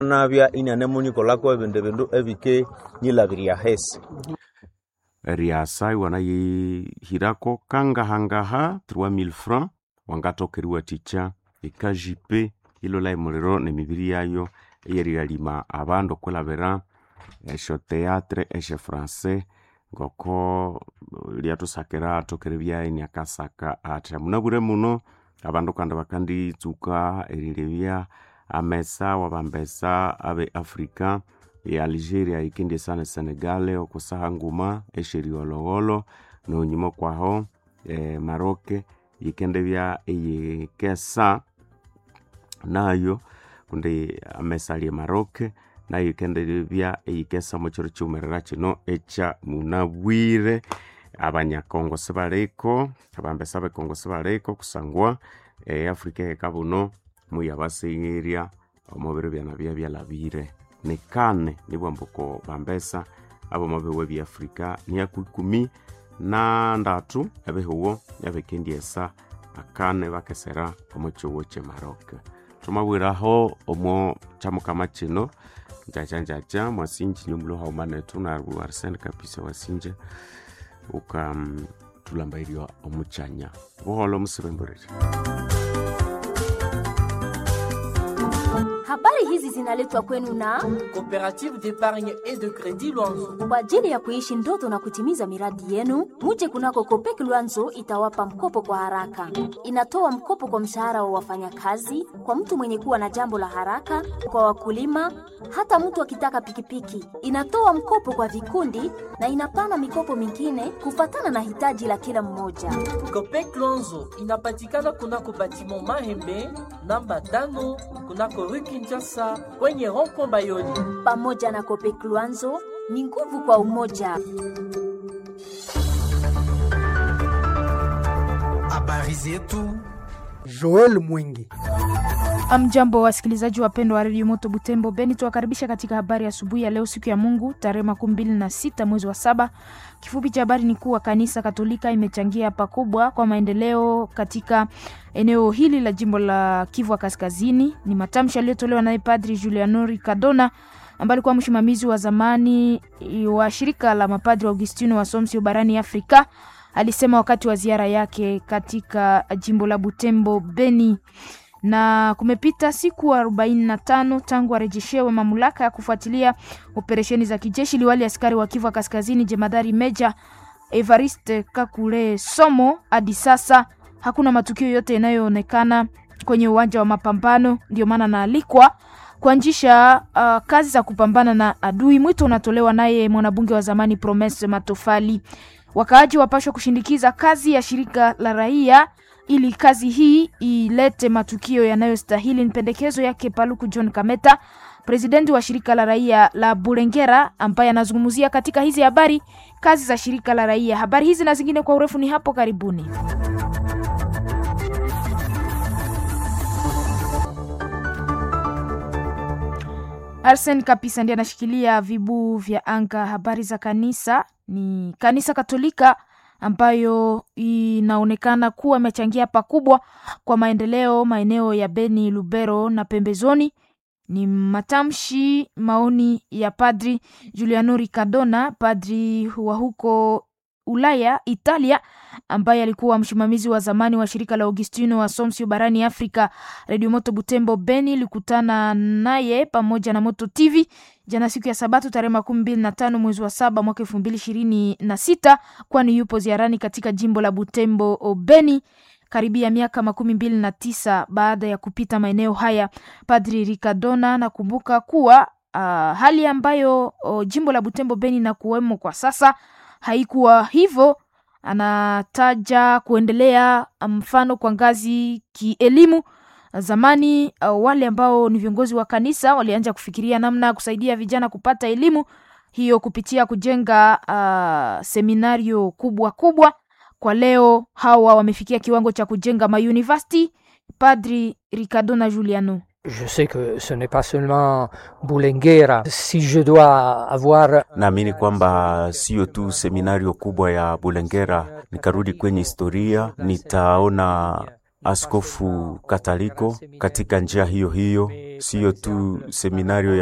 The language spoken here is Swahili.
nabya inanemunyikolako ebindu bindu ebike nyilabiria hesi riasa iwana yihirako kangahangaha 3000 francs wangatokeriwa ticha ikajipe ilola emuliro nemibiri yayo eyerigalima abandu okwilabira esyo teatre esyo francais ngoko lyatusakira atokere byaini akasaka ati munabwire muno abandu kandi bakanditsuka erilebya amesa wabambesa abe africa e algeria ikindi sana senegal okusaha nguma esheriolowolo nonyuma kwaho e, maroke yikendebya eyikesa nayo kundi amesa ali maroke nayo ikendebya eyikesa mukiro kiwumerera kino ekya munabwire abanyakongo sibaliko abambesa bekongo sibaliko kusangwa e, africa ekabuno muyabaseyeria omubiro byana bya byalabire ni kane nibwambuko bambesa abo mabiwe bya afrika niyaku ikumi na ndatu ebihuwo yabikendyesa akane bakesera omu kihuwo kye maroc tumabwiraho omo kyamukama kino njajanjaja mwasinji nyumulo haumanetu na arsene kapisa wasinje uka um, tulambairwa omuchanya buholo musibemboreri Habari hizi zinaletwa kwenu na Coopérative d'épargne et de crédit Luanzo. kwa ajili ya kuishi ndoto na kutimiza miradi yenu. Muje kunako Kopek Luanzo itawapa mkopo kwa haraka. Inatoa mkopo kwa mshahara wa wafanyakazi, kwa mtu mwenye kuwa na jambo la haraka, kwa wakulima, hata mtu akitaka pikipiki. Inatoa mkopo kwa vikundi na inapana mikopo mingine kufatana na hitaji la kila mmoja. Copec Luanzo inapatikana kunako batiment Mahembe namba tano kunako rue Kinshasa kwenye rond-point Bayoni. Pamoja na Kopek Luanzo ni nguvu kwa umoja. Habari zetu Joel Mwingi. Amjambo wasikilizaji wapendwa wa redio Moto Butembo Beni, tuwakaribisha katika habari asubuhi ya leo, siku ya Mungu tarehe makumi mbili na sita mwezi wa saba. Kifupi cha habari ni kuwa kanisa Katolika imechangia pakubwa kwa maendeleo katika eneo hili la jimbo la Kivu Kaskazini. Ni matamshi yaliyotolewa naye Padri Julianori Kadona ambaye alikuwa msimamizi wa zamani wa shirika la mapadri wa Augustino wa Somsio barani Afrika. Alisema wakati wa ziara yake katika jimbo la Butembo Beni na kumepita siku arobaini na tano tangu arejeshewe mamlaka ya kufuatilia operesheni za kijeshi. Liwali askari wa Kivu Kaskazini jemadari meja Evariste Kakule Somo, hadi sasa hakuna matukio yote yanayoonekana kwenye uwanja wa mapambano, ndio maana naalikwa kuanzisha uh, kazi za kupambana na adui. Mwito unatolewa naye mwanabunge wa zamani Promise Matofali. Wakaaji wapashwa kushindikiza kazi ya shirika la raia ili kazi hii ilete matukio yanayostahili. Ni pendekezo yake Paluku John Kameta, presidenti wa shirika la raia la Bulengera, ambaye anazungumzia katika hizi habari kazi za shirika la raia. Habari hizi na zingine kwa urefu ni hapo karibuni. Arsen Kapisa ndiye anashikilia vibu vya anga. Habari za kanisa ni kanisa Katolika ambayo inaonekana kuwa imechangia pakubwa kwa maendeleo maeneo ya Beni, Lubero na pembezoni. Ni matamshi maoni ya Padri Giuliano Riccadona, padri wa huko Ulaya, Italia, ambaye alikuwa msimamizi wa zamani wa shirika la Augustino wa Somsio barani Afrika. Radio Moto Butembo Beni ilikutana naye pamoja na Moto TV jana siku ya Sabato tarehe makumi mbili na tano mwezi wa saba mwaka elfu mbili ishirini na sita kwani yupo ziarani katika jimbo la Butembo Beni karibia miaka makumi mbili na tisa baada ya kupita maeneo haya. Padri Ricardona nakumbuka kuwa uh, hali ambayo uh, jimbo la Butembo Beni na kuwemo kwa sasa haikuwa hivyo. Anataja kuendelea mfano kwa ngazi kielimu. Zamani uh, wale ambao ni viongozi wa kanisa walianza kufikiria namna ya kusaidia vijana kupata elimu hiyo kupitia kujenga uh, seminario kubwa kubwa. Kwa leo hawa wamefikia kiwango cha kujenga mauniversity. Padri Ricardona Juliano Je sais que ce n'est pas seulement Bulengera. Si je dois avoir naamini kwamba siyo tu seminario kubwa ya Bulengera. Nikarudi kwenye historia, nitaona askofu Kataliko katika njia hiyo hiyo, siyo tu seminario